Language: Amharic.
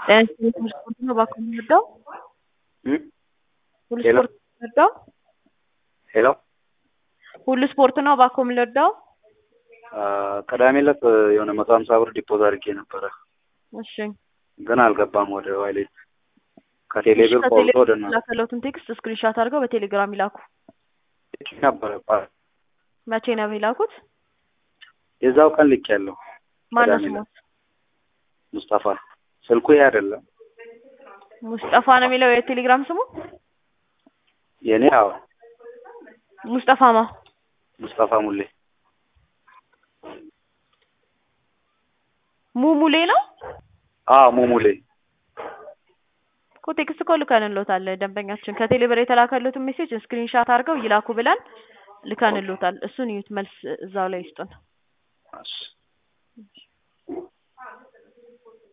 ሁሉ ስፖርት ነው እባክዎ የምንወደው ሁሉ ሄሎ ስፖርት የምንወደው ሄሎ ሁሉ ስፖርት ነው እባክዎ የምንወደው ቅዳሜ ዕለት የሆነ መቶ ሀምሳ ብር ዲፖዝ አድርጌ ነበረ እሺ ግን አልገባም ወደ ዋሌት ከቴሌ እሺ ብር ቆርጦ ወደ ከቴሌግራም ላከለውትን ቴክስት ስክሪንሻት አድርገው በቴሌግራም ይላኩ ነበረ መቼ ነው የላኩት የዛው ቀን ልክ ያለው ማነው ቅዳሜ ስሞት ሙስጠፋ ስልኩ ይሄ አይደለም ሙስጠፋ ነው የሚለው የቴሌግራም ስሙ የኔ አዎ ሙስጠፋማ ሙስጠፋ ሙሌ ሙሙሌ ነው አዎ ሙሙሌ እኮ ቴክስት እኮ ልከንሎታል ደንበኛችን ከቴሌ ብር የተላከሉትን ሜሴጅ ስክሪንሻት አድርገው ይላኩ ብለን ልከንሎታል እሱን እዩት መልስ እዛው ላይ ይስጡን እሺ